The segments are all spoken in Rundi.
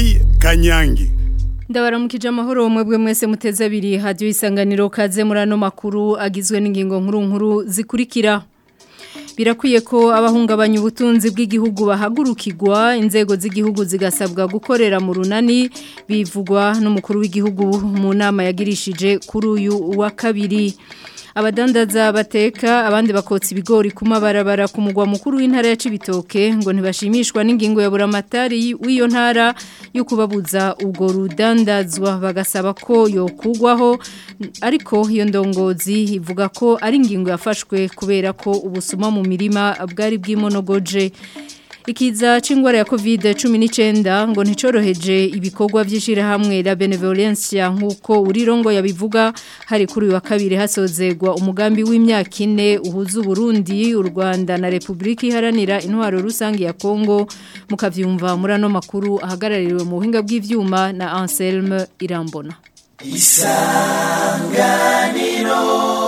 Mireille Kanyangi Ndabaramukije amahoro mwebwe mwese muteze abiri hadiyo isanganiro kaze muri ano makuru agizwe n'ingingo nkuru nkuru zikurikira birakwiye ko abahungabanya ubutunzi bw'igihugu bahagurukirwa inzego z'igihugu zigasabwa gukorera mu runani bivugwa n'umukuru w'igihugu mu nama yagirishije kuri uyu wa kabiri abadandaza bateka abandi bakotsa ibigori ku mabarabara ku mugwa mukuru w'intara ya Cibitoke ngo ntibashimishwa n'ingingo ya buramatari w'iyo ntara yo kubabuza ubwo rudandazwa bagasaba ko yokugwaho ariko iyo ndongozi ivuga ko ari ingingo yafashwe kubera ko ubusuma mu mirima bwari bw'imonogoje Ikiza c'ingwara ya COVID-19 ngo nticoroheje ibikorwa by'ishirahamwe la Benevolencia nkuko urirongo yabivuga hari kuri wa kabiri hasozegwa umugambi w'imyaka ine uhuza Burundi u Rwanda na Republika Iharanira Intwaro Rusangi ya Kongo mukavyumva muri ano makuru ahagarariwe mu buhinga bw'ivyuma na Anselme Irambona Isanganiro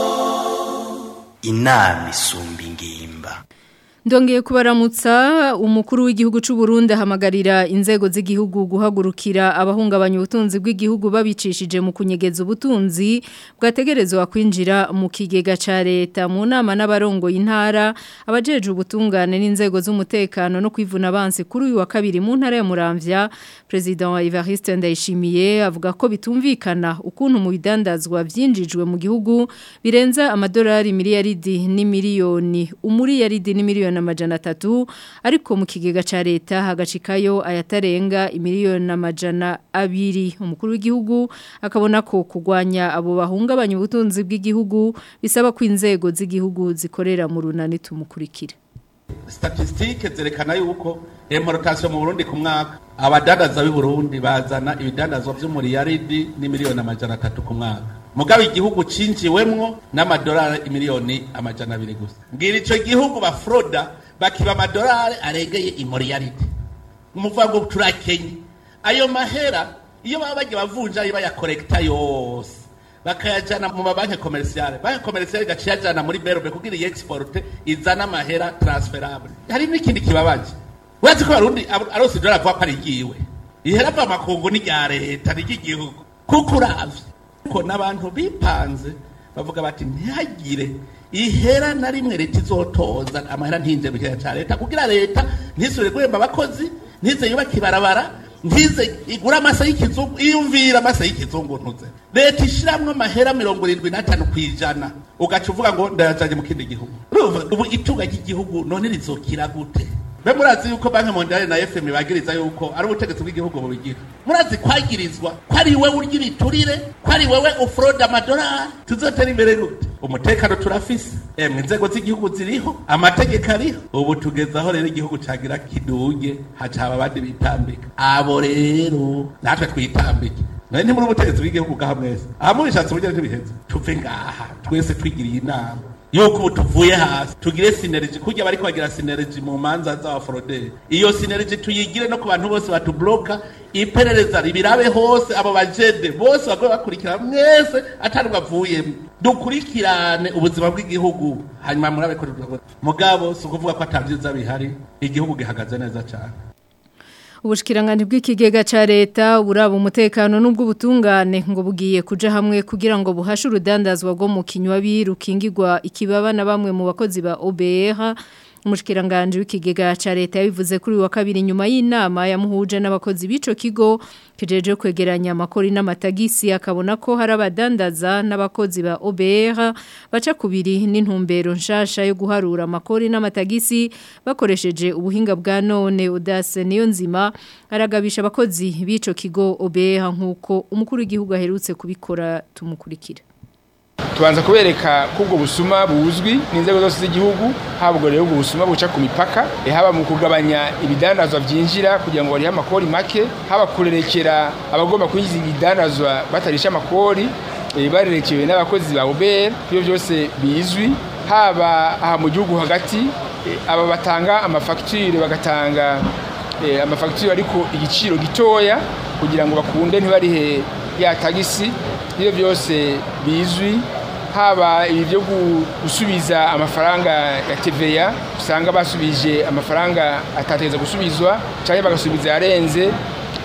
Inami sumbi ngimba Ndongeye kubaramutsa umukuru w'igihugu c'u Burundi ahamagarira inzego z'igihugu guhagurukira abahungabanya ubutunzi bw'igihugu babicishije mu kunyegeza ubutunzi bwategerezwa kwinjira mu kigega ca leta mu nama n'abarongo y'intara abajeje ubutungane n'inzego z'umutekano no kwivuna abansi kuri uyu wa kabiri mu ntara ya Muramvya President Evariste Ndayishimiye avuga ko bitumvikana ukuntu mu bidandazwa vyinjijwe mu gihugu birenza amadolari miliyaridi ni miliyoni umuri yaridi ni miliyoni amajana atatu ariko mu kigega ca leta hagacikayo ayatarenga imiliyoni amajana abiri umukuru w'igihugu akabona ko kugwanya abo bahungabanya ubutunzi bw'igihugu bisaba ko inzego z'igihugu zikorera mu runani tumukurikira statisitike zerekana yuko importation mu Burundi ku mwaka abadandaza b'i Burundi bazana ibidandazwa vy'umuriyaridi n'imiliyoni amajana atatu ku mwaka mugabe igihugu cinjiwemwo n'amadolari imiliyoni amajana abiri gusa mbwira ico gihugu bafroda bakiba amadolari aregeye imiliyaridi umuvuga ngo turakenye ayo mahera iyo baba bagiye bavunja ayo bayakorekta yose bakayajana mu mabanki komerciale banki komerciale gaciye ajana muri berbe kugira iyi export izana amahera transferable hari n'ikindi kibabaje urazi ko barundi arose idolari avuga ko ari igiwe ihera ava makungu ni rya leta ni ry'igihugu kuko uravye ko n'abantu bipanze bavuga bati ntihagire ihera na rimwe leta izotoza amahera ntinze mu kigega ca leta kugira leta ntisubire guhemba abakozi ntize yubake ibarabara ntize igura amasa y'ikizungu iyumvira amasa y'ikizungu ntuze leta ishiramwo amahera mirongo irindwi n'atanu ku ijana ugaca uvuga ngo ndayajanye mu kindi gihugu ubu itunga ry'igihugu none rizokira gute be murazi yuko banki mondiale na fm bagiriza yuko ari ubutegetsi bw'igihugu bubigira murazi kwagirizwa ko ari wewe urya ibiturire ko ari wewe ufroda amadolari tuzotera imbere gute umutekano turafise emwe inzego z'igihugu ziriho amategeko ariho ubu tugeze aho rero igihugu cagira kiduge haca haba abandi bitambika abo rero natwe twitambike nawe ntimuri ubutegetsi bw'igihugu bwaha mwese aha mubishatse uburyo ntibiheze tuve ngaha twese twigiriye inama yuko ubu tuvuye hasi tugire sineriji kujya bariko bagira sineriji mu manza z'abaforoderi iyo sineriji tuyigire no ku bantu bose batubloka iperereza ribirabe hose abo bajede bose bagoye bakurikira mwese atari bavuyemo dukurikirane ubuzima bw'igihugu hanyuma murabe ko mugabo si ukuvuga ko atabyiza bihari igihugu gihagaze neza cyane ubushikiranganje bw'ikigega ca leta buraba umutekano n'ubw'ubutungane ngo bugiye kuja hamwe kugira ngo buhashe urudandazwa rwo mu kinywa birukingirwa ikibaba na bamwe mu bakozi ba OBR umushikiranganje w'ikigega ca leta yabivuze kuri wa kabiri nyuma y'inama yamuhuje n'abakozi b'ico kigo kijeje kwegeranya amakori n'amatagisi akabona ko hari abadandaza n'abakozi ba OBR baca kubiri n'intumbero nshasha yo guharura amakori n'amatagisi bakoresheje ubuhinga bwa none udase niyo nzima aragabisha abakozi b'ico kigo OBR nkuko umukuru w'igihugu aherutse kubikora tumukurikira tubanza kubereka ko ubwo busuma buzwi n'inzego zose z'igihugu haba ubwo rero ubwo busuma buca ku mipaka haba mu kugabanya ibidandazwa byinjira kugira ngo barihe amakori make haba kurerekera abagomba kwinjiza ibidandazwa batarisha amakori barerekewe n'abakozi ba obr ibyo byose bizwi haba aha mu gihugu hagati aba batanga amafagitire bagatanga amafagitire ariko igiciro gitoya kugira ngo bakunde ntibarihe ya tagisi ibyo byose bizwi haba ibi byo gusubiza amafaranga ya TVA usanga basubije amafaranga atategeza gusubizwa cyangwa bagasubiza yarenze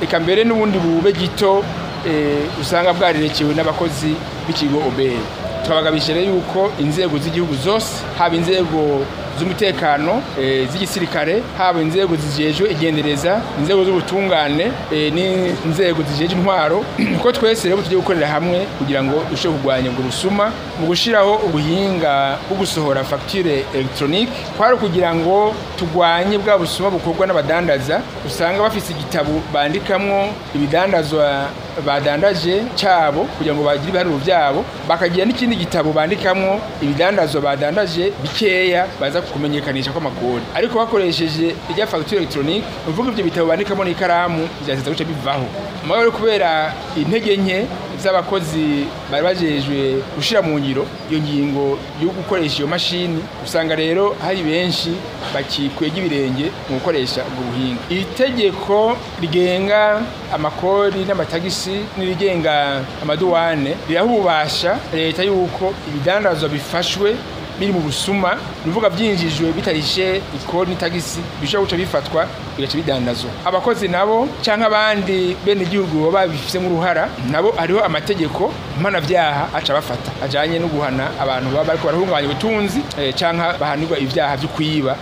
eka mbere n'ubundi bube gito eh, usanga bwarerekewe n'abakozi b'ikigo obeye twabagabishije rero yuko inzego z'igihugu zose haba inzego z'umutekano eh, z'igisirikare haba inzego zijejwe igendereza inzego z'ubutungane eh, n'inzego zijejwe intwaro ko twese rero tugiye gukorera hamwe kugira ngo dushobore kurwanya ubwo busuma mu gushyiraho ubuhinga bwo gusohora fagitire elegitoronike kwari kugira ngo turwanye bwa busuma bukorwa n'abadandaza usanga bafite igitabo bandikamwo ibidandazwa badandaje cyabo kugira ngo bagire ibiharuro byabo bakagira n'ikindi gitabo bandikamwo ibidandazwa badandaje bikeya baza kumenyekanisha kw'amakori ariko bakoresheje irya fagitire elegitoronike ni ukuvuga ibyo bitabo bandikamo n'ikaramu byahita guca bivaho mugabo rero kubera intege nke z'abakozi bari bajejwe gushyira mu ngiro iyo ngingo yo gukoresha iyo mashini usanga rero hari benshi bakikwega ibirenge mu gukoresha ubwo buhinga iri tegeko rigenga amakori n'amatagisi n'irigenga amaduwane riraha ububasha leta y'uko ibidandazwa bifashwe biri mu busuma bivuga byinjijwe bitarishe ikori n'itagisi bishobora guca bifatwa bigaca bidandazwa abakozi nabo cyangwa abandi bene igihugu baba babifitemo uruhara nabo hariho amategeko mpanabyaha aca bafata ajyanye no guhana abantu baba bariko barahungabanya ubutunzi eh, cyangwa bahanirwa ibyaha byo kwiba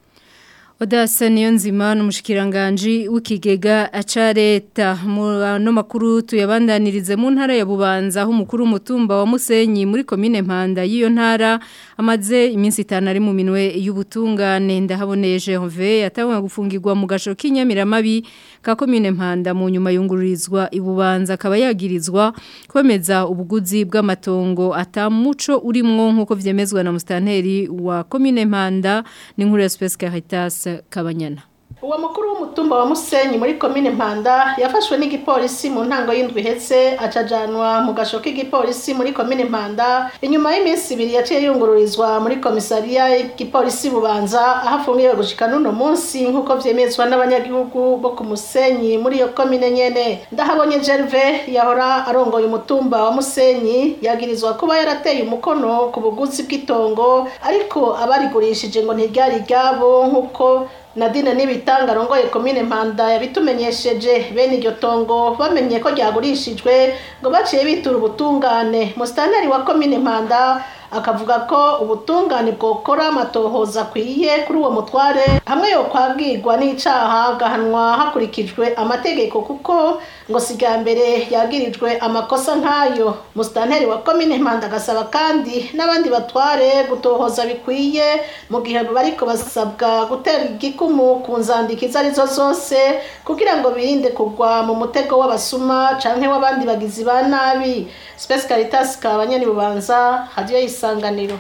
Odasa niyo nzima n'umushikiranganje w'ikigega aca leta mu no makuru tuyabandanirize mu ntara ya Bubanza aho umukuru w'umutumba wa Musenyi muri commune Mpanda y'iyo ntara amaze iminsi itanu ari mu minwe y'ubutungane ndahaboneye Gervais yatangwa gufungirwa mu gasho k'inyamiramabi ka commune Mpanda mu nyuma yungururizwa ibubanza akaba yagirizwa kwemeza ubuguzi bw'amatongo atamuco urimwo nkuko vyemezwa na mustanteri wa commune Mpanda n'inkuru ya Space Caritas Kabanyana uwo mukuru w'umutumba wa musenyi muri komine mpanda yafashwe n'igipolisi mu ntango y'indwi ihetse acajanwa mu gasho k'igipolisi muri komine mpanda inyuma y'iminsi ibiri yaciye yungururizwa muri komisariya y'igipolisi bubanza aho afungiwe gushika n'uno munsi nk'uko vyemezwa n'abanyagihugu bo ku musenyi muri iyo komine nyene ndahabonye gerve yahora arongoye umutumba wa musenyi yagirizwa kuba yarateye umukono ku buguzi bw'itongo ariko abarigurishije ngo ntiryari ryabo nk'uko Nadine nibitanga rongoye komine Mpanda yabitumenyesheje bene iryo tongo bamenye ko ryagurishijwe ngo baciye bitura ubutungane mustanteri wa komine Mpanda akavuga ko ubutungane bwokora amatohoza akwiye kuri uwo mutware hamwe yo kwabwirwa n'icaha gahanwa hakurikijwe amategeko kuko ngo siga mbere yagirijwe amakosa nk'ayo mustanteri wa komine Mpanda agasaba kandi n'abandi batware gutohoza bikwiye mu gihe bariko basabwa gutera igikumu ku nzandiko izo arizo zose kugira ngo birinde kugwa mu mutego w'abasuma canke w'abandi bagizi ba nabi Space Caritas kabanyani bubanza hadiyo isanganiro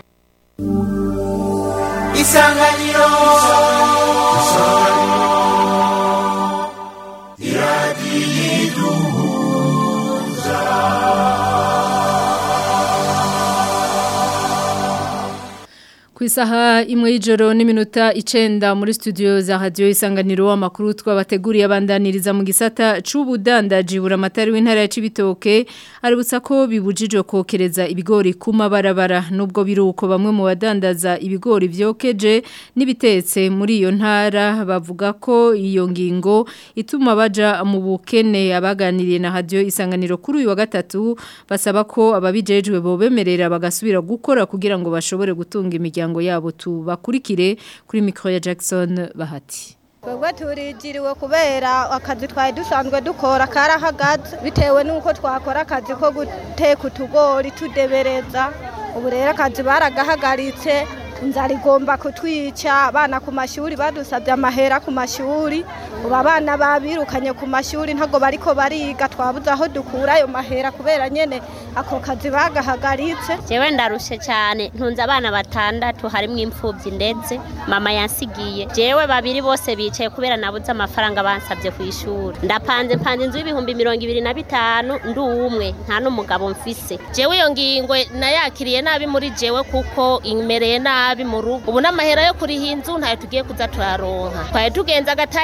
isanganiro Ku isaha imwe y'ijoro n'iminota icenda muri studio za radio isanganiro amakuru twabateguriye abandaniriza mu gisata c'ubudandaji buramatari w'intara ya Cibitoke aributsa ko bibujijwe kokereza ibigori ku mabarabara nubwo biruko bamwe mu badandaza ibigori vyokeje n'ibitetse muri iyo ntara bavuga ko iyo ngingo ituma baja mu bukene abaganiriye na radio isanganiro kuri uyu wa gatatu basaba ko ababijejwe bobemerera bagasubira gukora kugira ngo bashobore gutunga imiryango imiryango yabo tubakurikire kuri mikro ya Jackson Bahati twebwe turijiriwe kubera akazi twari dusanzwe dukora karahagaze bitewe n'uko twakora akazi ko guteka utugori tudebereza ubu rero akazi baragahagaritse inzara igomba kutwica abana ku mashuri badusabye amahera ku mashuri ubu abana babirukanye ku mashuri ntabwo bariko bariga twabuze aho dukura ayo mahera kubera nyene ako kazi bagahagaritse jewe ndarushe cyane ntunze abana batandatu harimwo imfubyi ndetse mama yansigiye jewe babiri bose bicaye kubera nabuze amafaranga bansabye ku ishuri ndapanze mpanze inzu y'ibihumbi mirongo ibiri na bitanu ndi umwe nta n'umugabo mfise jewe iyo ngingo nayakiriye nabi muri jewe kuko imereye nabi mu rugo ubu n'amahera yo kuriha inzu ntayo tugiye kuza turaronka twari tugenza agataye gake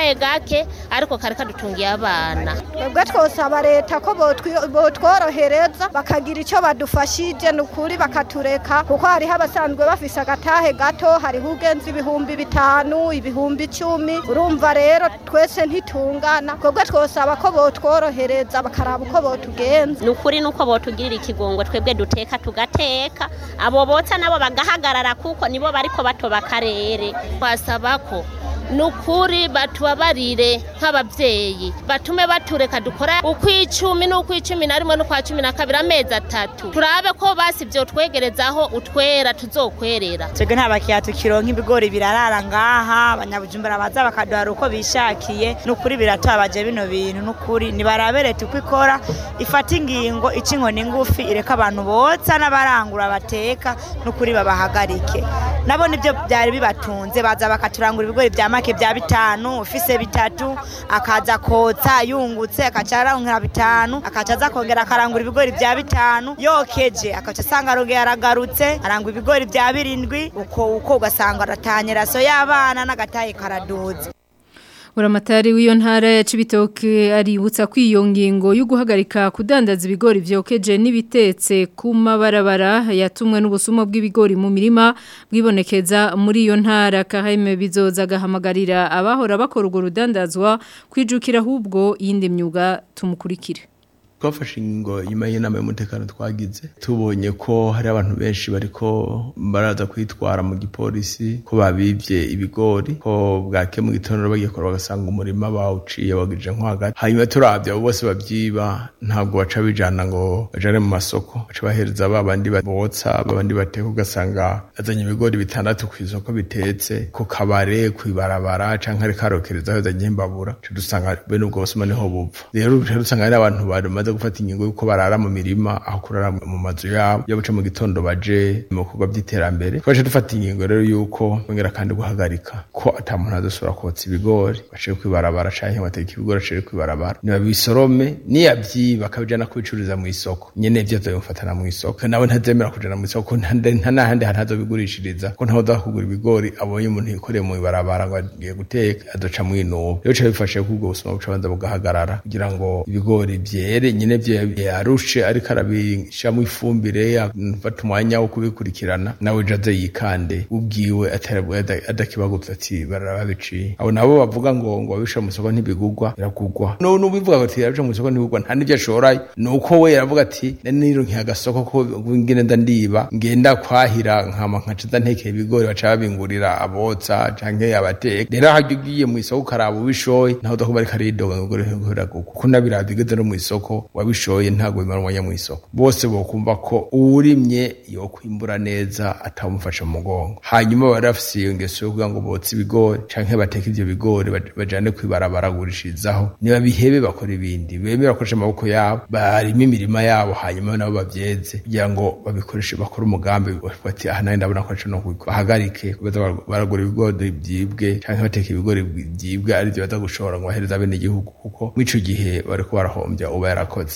gake ariko kari kadutungiye abana twebwe twosaba leta ko botwi- botworohereza bakagira icyo badufashije ni ukuri bakatureka kuko hariho abasanzwe bafise agatahe gato hariho ugenza ibihumbi bitanu ibihumbi icumi urumva rero twese ntitungana twebwe twosaba ko botworohereza bakaraba uko botugenza ni ukuri nuko botugirira ikigongo twebwe duteka tugateka abo botsa nabo bagahagarara kuko nibo bariko batoba akarere twasaba ko ni ukuri batubabarire nk'ababyeyi batume batureka dukora ukw'icumi n'ukw'icumi na rimwe n'ukwa cumi na kabiri amezi atatu turabe ko basi ibyo twegerezaho utwera tuzokwerera twebwe nta bakiriya tukironka ibigori birarara ngaha abanyabujumbura baza bakaduhara uko bishakiye n'ukuri biratubabaje bino bintu n'ukuri nibarabe leta uko ikora ifata ingingo ica inkoni ngufi ireka abantu botsa n'abarangura bateka n'ukuri babahagarike nabo nibyo byari bibatunze baza bakaturangura ibigori bya make bya bitanu ufise bitatu akaza kotsa yungutse akaca arankira bitanu akaca aza kongera akarangura ibigori bya bitanu yokeje akaca asanga arongeye aragarutse arangura ibigori bya birindwi uko uko ugasanga aratanye raso y'abana n'agataye karaduze Buramatari w'iyo ntara ya Cibitoke aributsa ko iyo ngingo yo guhagarika kudandaza ibigori vyokeje n'ibitetse ku mabarabara yatumwe n'ubusumo bw'ibigori mu mirima bwibonekeza muri iyo ntara kaheme bizoza gahamagarira abahora bakora urwo rudandazwa kwijukira ahubwo yindi myuga tumukurikire twafashe ingingo nyuma y'inama y'umutekano twagize tubonye ko hari abantu benshi bariko baraza kwitwara mu gipolisi ko babivye ibigori ko bwake mu gitondo bagiye kora bagasanga umurima bawuciye wagije nko hagati hanyuma turavye abo bose bavyiba ntabwo baca bijana ngo bajane mu masoko baca bahereza ba bandi botsa babandi bateka ugasanga azanye ibigori bitandatu ku isoko bitetse ku kabare kwibarabara canke ariko arokereza yazanye imbabura Ca dusanga bene ubwo busuma niho bupfa rero duca dusanga hari abantu bamaze gufata ingingo yuko barara mu mirima aho kurara mu mazu yabo iyo baca mu gitondo baje mu bikorwa by'iterambere twaje dufata ingingo rero yuko bongera kandi guhagarika ko ata muntu azosubira kotsa ibigori baciye kwibarabara canke bateka ibigori aciye kwibarabara nibabisorome niyavyiba akabijana kubicururiza mu isoko nyene ivyo azobimufatana mu isoko nawe ntazemera kujana mu isoko nta nta n'ahandi hantu azobigurishiriza ko ntaho uza kugura ibigori abonye umuntu yikoreye mu ibarabara ngo agiye guteka azoca mwinuba rero bica bifashe ko ubwo busuma buca banza bugahagarara kugira ngo ibigori vyere nyene vyo yarushe ariko arabishiramo ifumbire afata umwanya wo kubikurikirana nawe ejo aze yikande ubwiwe atari- adakibagutse ati barababiciye abo nabo bavuga ngo ngo babishira mu isoko ntibigugwa biragugwa no nubivuga ati yarabishira mu isoko ntibigugwa nta n'ivyo ashorayo nuko we yaravuga ati nironkiye agasoko ko ngene nda ndiba ngenda kwahira nkama nkaca nza ntekeye ibigori baca babingurira abotsa canke abateka rero harya ugiye mu isoko ukaraba ubishoye ntaho udakuba ariko aridoga ngo ibigori biragugwa kuko nabiraba bigeze no mu isoko wabishoye ntabwo bimara umwanya mu isoko bose bokumva ko uwurimye yo kwimbura neza atamufasha mu mugongo hanyuma bari bafise iyo ngeso yo kuvuga ngo botse ibigori canke bateke ivyo bigori baj- bajane kwibarabara bagurishirizaho niba bihebe bakora ibindi bemere bakoresha amaboko yabo barima imirima yabo hanyuma nabo bavyeze kugira ngo babikoreshe bakore umugambi bati aha nawe ndabona ko aco no kubikora." bahagarike baza bar- baragura ibigori vyibwe canke bateka ibigori vyibwe arivyo baza gushora ngo bahereza bene igihugu kuko mw'ico gihe bariko barahombya uba yarakoze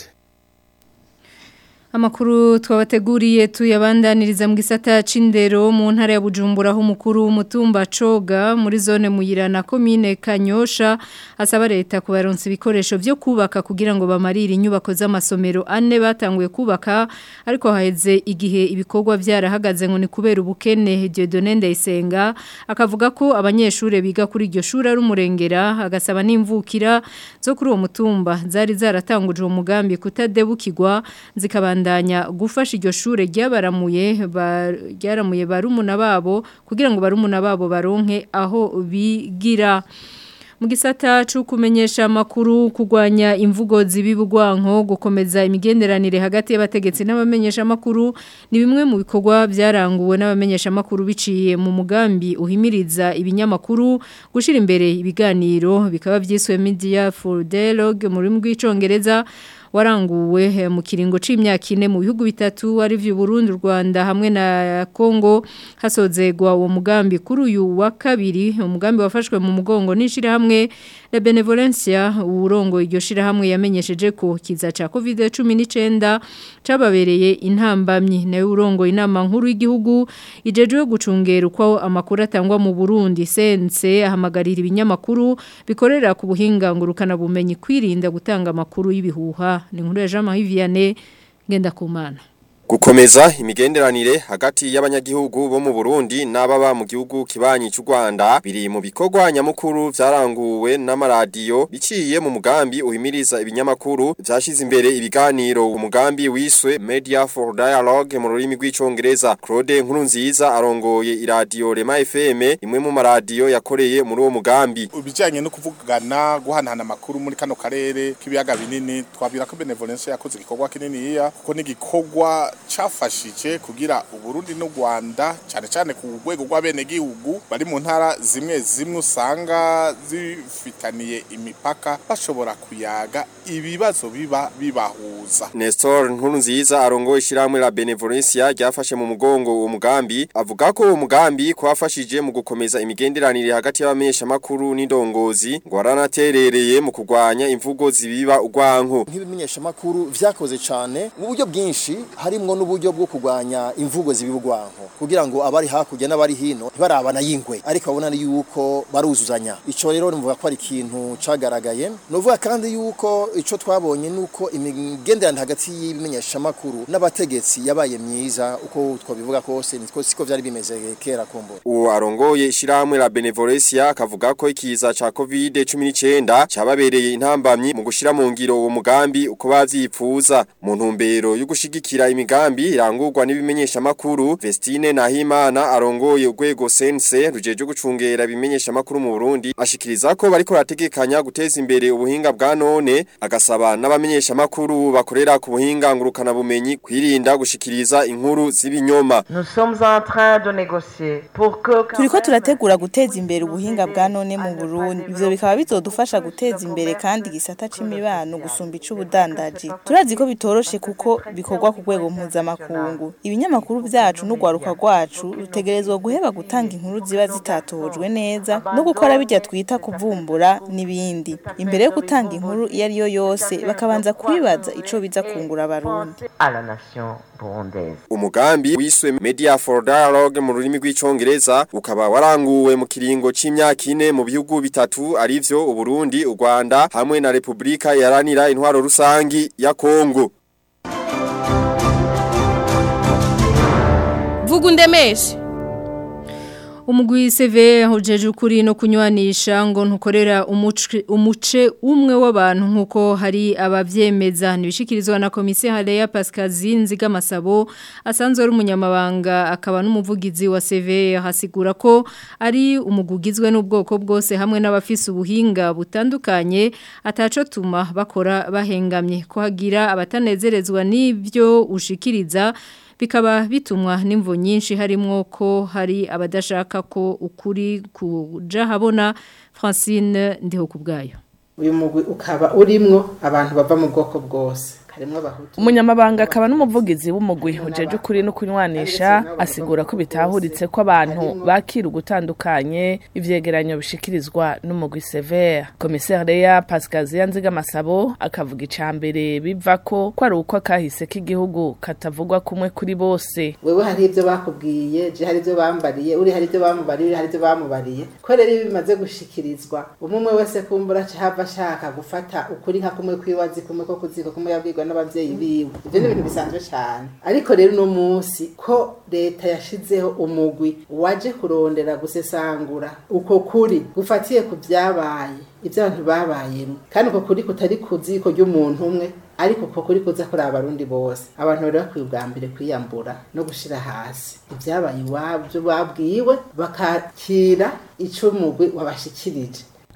Amakuru twabateguriye tuyabandaniriza mu gisata c'indero mu ntara ya Bujumbura aho umukuru w'umutumba Coga muri zone Muyirana commune Kanyosha asaba leta kubaronsa ibikoresho vyo kubaka kugira ngo bamarire inyubako z'amasomero ane batanguye kubaka ariko haheze igihe ibikorwa vyarahagaze ngo ni kubera ubukene Dieudonne Ndayisenga akavuga ko abanyeshure biga kuri iryo shuri ari umurengera agasaba n'imvukira zo kuri uwo mutumba zari zaratanguje uwo mugambi kutadebukirwa zikabandanya gufasha iryo shure ryabaramuye ba- ryaramuye barumuna babo kugira ngo barumuna babo baronke aho bigira mu gisata cyo kumenyesha amakuru kurwanya imvugo zibibugwanko gukomeza imigenderanire hagati y'abategetsi n'abamenyesha amakuru ni bimwe mu bikorwa byaranguwe n'abamenyesha amakuru biciye mu mugambi uhimiriza ibinyamakuru gushira imbere ibiganiro bikaba byiswe media for dialogue mu rurimi rw'icongereza waranguwe mu kiringo c'imyaka ine mu bihugu bitatu ari vyo Burundi Rwanda hamwe na Kongo hasozegwa uwo mugambi kuri uyu wa kabiri umugambi wafashwe mu mugongo n'ishira hamwe La Benevolencia urongo iryo shira hamwe yamenyesheje ko kiza ca COVID-19 cababereye intambamyi nawe urongo inama nkuru y'igihugu ijejwe gucungera uko amakuru atangwa mu Burundi sense ahamagarira ibinyamakuru bikorera ku buhinga ngurukana bumenyi kwirinda gutanga amakuru y'ibihuha ni nkuru ya Jean Marie Vianney ngenda kumana Gukomeza imigenderanire hagati y'abanyagihugu bo mu Burundi n'ababa mu gihugu kibanyi cy'u Rwanda biri mu bikorwa nyamukuru vyaranguwe n'amaradiyo biciye mu mugambi uhimiriza ibinyamakuru vyashize imbere ibiganiro umugambi wiswe Media for Dialogue mu rurimi rw'icongereza Claude Nkurunziza arongoye iradiyo Rema FM imwe mu maradiyo yakoreye muri uwo mugambi ubijanye no kuvugana guhanahana amakuru muri kano karere k'ibiyaga binini twabwira ko Benevolence yakoze igikorwa kinini iya kuko n'igikorwa cafashije kugira Uburundi n'u Rwanda cyane cyane ku rwego rw'abene gihugu bari mu ntara zimwe zimwe usanga zifitaniye imipaka bashobora kuyaga ibibazo biba bibahuza Nestor Nkurunziza arongoye ishiramwe la Benevolencia ryafashe mu mugongo uwo mugambi avuga ko uwo mugambi kwafashije mu gukomeza imigenderanire hagati y'abamenyesha makuru n'indongozi ngo aranaterereye mu kurwanya imvugo zibiba urwanko nk'ibimenyesha makuru vyakoze cyane mu buryo bwinshi harimwo n'uburyo bwo kurwanya imvugo zibiba urwanko kugira ngo abari hakurya n'abari hino ntibarabana yingwe ariko babona yuko baruzuzanya ico rero nivuga ko ari ikintu cagaragaye novuga kandi yuko ico twabonye nuko imigenderanire hagati y'ibimenyesha makuru n'abategetsi yabaye myiza uko twabivuga kose nitwo siko vyari bimeze kera kumbura uwo arongoye ishiramwe la Benevolencia akavuga ko ikiza ca COVID-19 cababereye intambamyi mu gushira mu ngiro uwo mugambi uko bavyipfuza mu ntumbero yo gushigikira imigambi irangurwa n'ibimenyesha makuru Vestine Nahimana arongoye urwego sense rujeje gucungera ibimenyesha makuru mu Burundi ashikiriza ko bariko barategekanya guteza imbere ubuhinga bwa none agasaba n'abamenyesha makuru bakorera ku buhinga ngurukana bumenyi kwirinda gushikiriza inkuru z'ibinyoma turiko turategura guteza imbere ubuhinga bwa none mu Burundi ivyo bikaba bizodufasha guteza imbere kandi gisata c'imibano gusumba icubudandaji turazi ko bitoroshe kuko bikorwa ku rwego mpuzamakungu ibinyamakuru vyacu n'ugwaruka rwacu rutegerezwa guheba gutanga inkuru ziba zitatojwe neza no gukora bijya twita kuvumbura n'ibindi imbere yo gutanga inkuru iyo ari yo yose bakabanza kwibaza ico biza kungura abarundi umugambi wiswe Media for Dialogue mu rurimi rw'icongereza ukaba waranguwe mu kiringo c'imyaka ine mu bihugu bitatu arivyo Uburundi u Rwanda hamwe na Republika yaranira intwaro rusangi ya Kongo vuga undemeshe umugwi CV hojeje ukuri no kunywanisha ngo ntukorera umuce umuce umwe w'abantu nkuko hari abavyemeza nibishikirizwa na komisiyo Haleya Pascal Zinziga Masabo asanzwe ari umunyamabanga akaba n'umuvugizi wa CV hasigura ko ari umugugizwe n'ubwoko bwose hamwe n'abafise ubuhinga butandukanye ataco tuma bakora bahengamye ko hagira abatanezerezwa n'ivyo ushikiriza bikaba bitumwa n'imvo nyinshi harimo ko hari abadashaka ko ukuri kuja habona Francine ndiho kubgayo uyu mugwi ukaba urimwo abantu bava mu bwoko bwose harimwo abahutu umunyamabanga akaba n'umuvugizi w'umugwi ujeje ukuri no kunywanisha asigura ko bitahuritse ko abantu bakira ugutandukanye ivyegeranyo bishikirizwa n'umugwi severe komiseri ya pasikaziya nziga masabo akavuga ica mbere biva ko ko ari uko akahise k'igihugu katavugwa kumwe kuri bose wewe hari ibyo bakubwiye je hari ibyo bambariye uri hari ibyo bamubariye uri hari ibyo bamubariye ko rero iyo bimaze gushikirizwa umwe umwe wese kumbura hava ashaka gufata ukuri nka kumwe kwiwazi kumwe ko kuziko kumwe yabwirwa n'abavyeyi biwe ivyo ni ibintu bisanzwe cane ariko rero uno munsi ko leta yashizeho umugwi waje kurondera gusesangura uko kuri gufatiye ku vyabaye ibyo abantu babayemo kandi uko kuri kutari ku ziko ry'umuntu umwe ariko uko kuri kuza kuri abarundi bose abantu bari bakwiye ubwa mbere kwiyambura no gushira hasi ibyabaye iwabyo babwiwe bakakira ico umugwi wabashikirije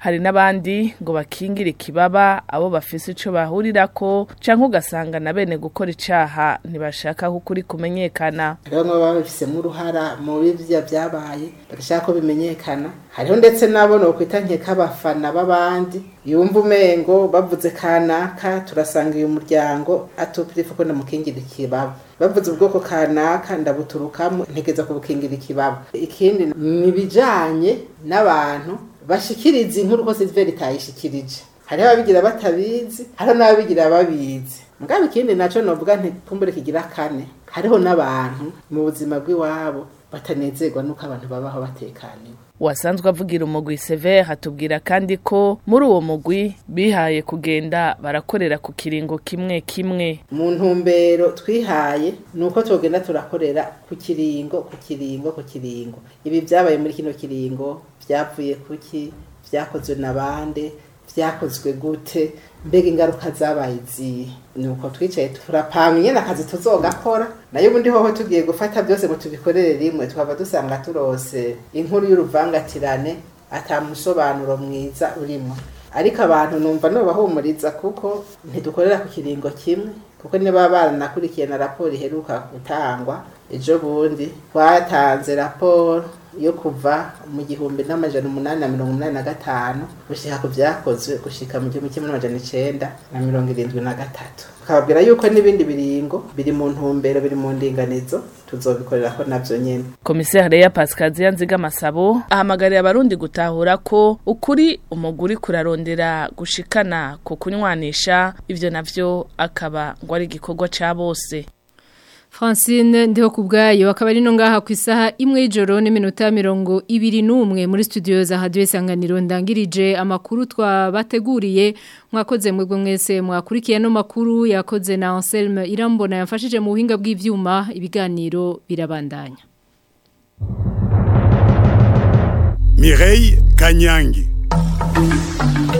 hari n'abandi ngo bakingire ikibaba abo bafise ico bahurirako canke ugasanga na bene gukora icaha ntibashaka ko ukuri kumenyekana hariho bamwe baba babifisemo uruhara muri bya byabaye bagashaka ko bimenyekana hariho ndetse nabo nokwita nk'abafana b'abandi yumva umengo bavuze kanaka turasanga uyu muryango atupirifu ko ndamukingira ikibaba bavuze ubwoko kanaka ndabuturukamo ntegeza kubukingira ikibaba ikindi ni ibijanye n'abantu bashikiriza inkuru ko Silver itayishikirije hariho ababigira batabizi hariho n'ababigira babizi mugabo ikindi naco novuga nti kumbure kigira kane hariho n'abantu mu buzima bw'iwabo batanezerwa nuko abantu babaho batekaniwe wasanzwe avugira umugwi Sever hatubwira kandi ko muri uwo mugwi bihaye kugenda barakorera ku kiringo kimwe kimwe mu ntumbero twihaye ni uko tugenda turakorera ku kiringo ku kiringo ku kiringo ibi byabaye muri kino kiringo byavuye kuki byakozwe na bande byakozwe gute mbega ingaruka zabaye izihe ni uko twicaye turapanga nyine akazi tuzogakora nayo ubundi hoho tugiye gufata byose ngo tubikorere rimwe tukaba dusanga turose inkuru y'uruvangatirane atamusobanuro mwiza urimo ariko abantu numva nubahumuriza kuko ntidukorera ku kiringo kimwe kuko niba baranakurikiye na raporo iheruka gutangwa ejo bundi twatanze raporo yo kuva mu gihumbi n'amajana umunani na mirongo umunani na gatanu gushika ku byakozwe gushika mu gihumbi kimwe n'amajana icenda na mirongo irindwi na gatatu tukababwira yuko n'ibindi biringo biri mu ntumbero biri mu ndinganizo tuzobikorera ko navyo nyene komiseri ya pasikaziya nziga masabo ahamagarira abarundi gutahura ko ukuri umuguri kurarondera gushikana ku kunywanisha ivyo navyo akaba ngo ari igikorwa ca bose Francine ndiho kubgayo akaba ari no ngaha ku isaha imwe y'ijoro n'iminota mirongo ibiri n'umwe muri studio za Radio Isanganiro ndangirije amakuru twabateguriye mwakoze mwebwe mwese mwakurikiye no makuru yakoze na Anselme Irambona yamfashije mu buhinga bw'ivyuma ibiganiro birabandanya Mireille Kanyangi